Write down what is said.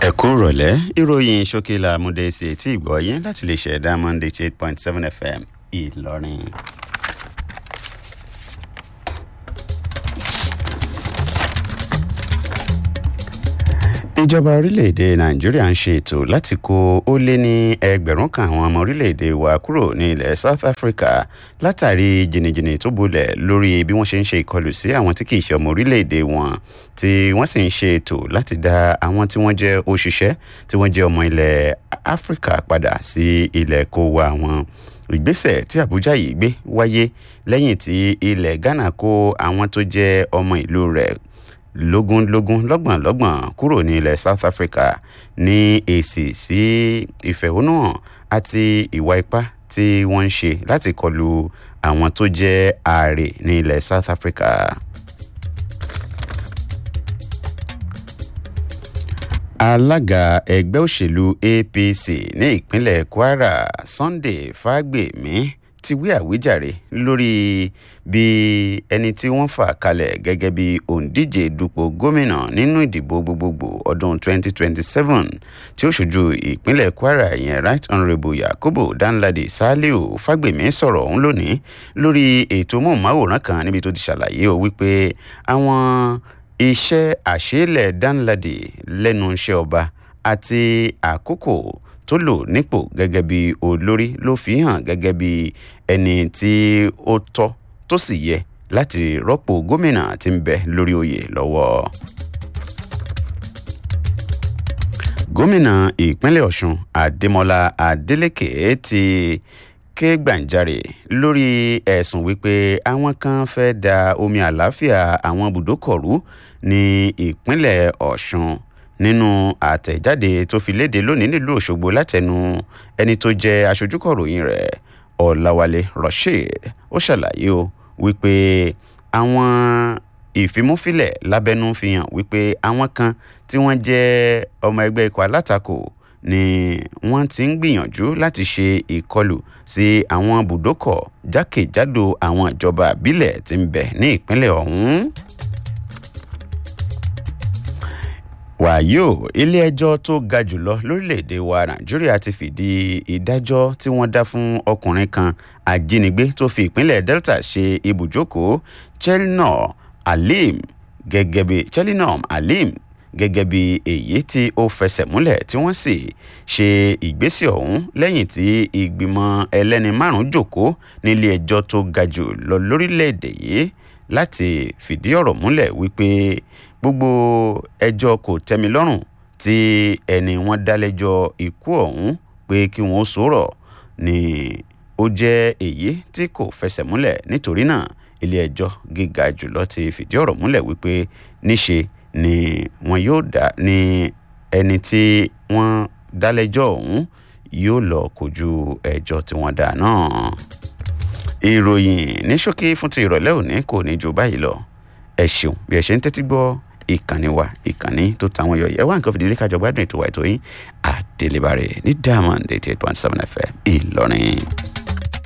ẹ kú rọ̀lẹ́ ìròyìn ṣókèlà amúdé sí etí ìgbọ́ yín láti lè ṣẹ̀dá monday eight point seven fm ìlọrin. ìjọba orílẹ̀-èdè nàìjíríà ń ṣe ètò láti kó ó lé ní ẹgbẹ̀rún kan àwọn ọmọ orílẹ̀-èdè wa kúrò ní ilẹ̀ south africa látàrí jìnnìjìnnì tó bolẹ̀ lórí bí wọ́n ṣe ń ṣe ìkọlù sí àwọn tí kì í ṣe ọmọ orílẹ̀-èdè wọn tí wọ́n sì ń ṣe ètò láti dá àwọn tí wọ́n jẹ́ òṣìṣẹ́ tí wọ́n jẹ́ ọmọ ilẹ̀ áfíríkà padà sí ilẹ̀ kó wa wọn ìgbésẹ̀ tí àbújá yìí gbé wáyé lẹ́yìn tí ilẹ̀ ghana kó àwọn tó jẹ́ ọmọ ìlú rẹ̀ lógúnlógún lọ́gbọ̀nlọ́gbọ̀n kúrò ní ilẹ̀ south africa ní èsì sí ìfẹ̀hónúhàn àti ìwà ipá tí wọ́n ń ṣe láti kọlu àwọn tó jẹ́ ààrẹ ní ilẹ̀ south africa. alága ẹgbẹ́ òṣèlú apc ní ìpínlẹ̀ kwara sunday fagbemi ti wí àwíjàre lórí bí ẹni tí wọ́n fà kalẹ̀ gẹ́gẹ́ bí òǹdíje dupò gómìnà nínú ìdìbò gbogbogbò ọdún 2027 tí ó ṣojú ìpínlẹ̀ kwara ìyẹn right honourable yakubu danladi saliu fagbemi sọ̀rọ̀ ọ̀hún lónìí lórí ètò móhùnmáwòrán kan níbi tó ti ṣàlàyé o wípé àwọn iṣẹ́ àṣeélẹ̀ danladi lẹ́nu iṣẹ́ ọba àti àkókò tó lò nípò gẹ́gẹ́ bí olórí ló fi hàn gẹ́gẹ́ bí ẹni tí ó tọ́ tó sì yẹ láti rọ́pò gómìnà tí ń bẹ lórí oyè lọ́wọ́. gómìnà ìpínlẹ̀ ọ̀sùn adémọlá adélèké ti ké gbàǹjarè lórí ẹ̀sùn wípé àwọn kan fẹ́ da omi àlàáfíà àwọn bùdókọ̀rú ní ìpínlẹ̀ ọ̀sùn nínú àtẹ̀jáde tó fi léde lónìí nílùú òṣogbo látẹnu ẹni tó jẹ́ aṣojúkọ̀ròyìn rẹ̀ ọ̀làwálé rasheed ó ṣàlàyé o wípé àwọn ìfimúfilẹ̀ lábẹ́nú fi hàn wípé àwọn kan tí wọ́n jẹ́ ọmọ ẹgbẹ́ ikọ̀ alátakò ni wọ́n ti ń gbìyànjú láti ṣe ìkọlù sí àwọn bùdókọ̀ jákèjádò àwọn ìjọba àbílẹ̀ tí ń bẹ ní ìpínlẹ̀ ọ̀hún. wàyó ilé-ẹjọ́ tó ga jùlọ lórílẹ̀‐èdè wa nàìjíríà ti fìdí ìdájọ́ tí wọ́n dá fún ọkùnrin kan ajínigbé tó fi ìpínlẹ̀ delta ṣe ibùjókòó chelnor alim gẹ́gẹ́ bí chelnor alim gẹ́gẹ́ bí èyí tí ó fẹsẹ̀ múlẹ̀ tí wọ́n sì ṣe ìgbésẹ̀ ọ̀hún lẹ́yìn tí ìgbìmọ̀ ẹlẹ́ni márùn-ún jòkó nílé ẹjọ́ tó ga jù lọ lórílẹ̀‐èdè yìí láti fìdí ọ̀rọ̀ múlẹ̀ wípé gbogbo ẹjọ́ kò tẹ́mi lọ́rùn tí ẹni wọ́n dá lẹ́jọ́ ikú ọ̀hún pé kí wọ́n sọ̀rọ̀ ni ó jẹ́ èyí tí kò fẹsẹ̀ múlẹ̀ nítorí náà ilé ẹjọ́ gíga jùlọ ti fìdí ọ̀rọ̀ múlẹ̀ wípé níṣe ni wọn yóò dá ní ẹni tí wọ́n dá lẹ́jọ́ ọ̀hún yóò lọ kojú ẹjọ́ tí wọ́n dá náà ìròyìn ní ṣókí fún ti ìrọ̀lẹ́ òní kò ní ju báyìí lọ ẹ ṣeun bí ẹ ṣe ń tẹ́tí gbọ́ ìkànnì wa ìkànnì tó tàwọn yọ ẹ wá nǹkan fìdílé kájọ gbádùn ètò wa ètò yín àdélébàrè ní diamond eighty eight point seven fm ìlọrin.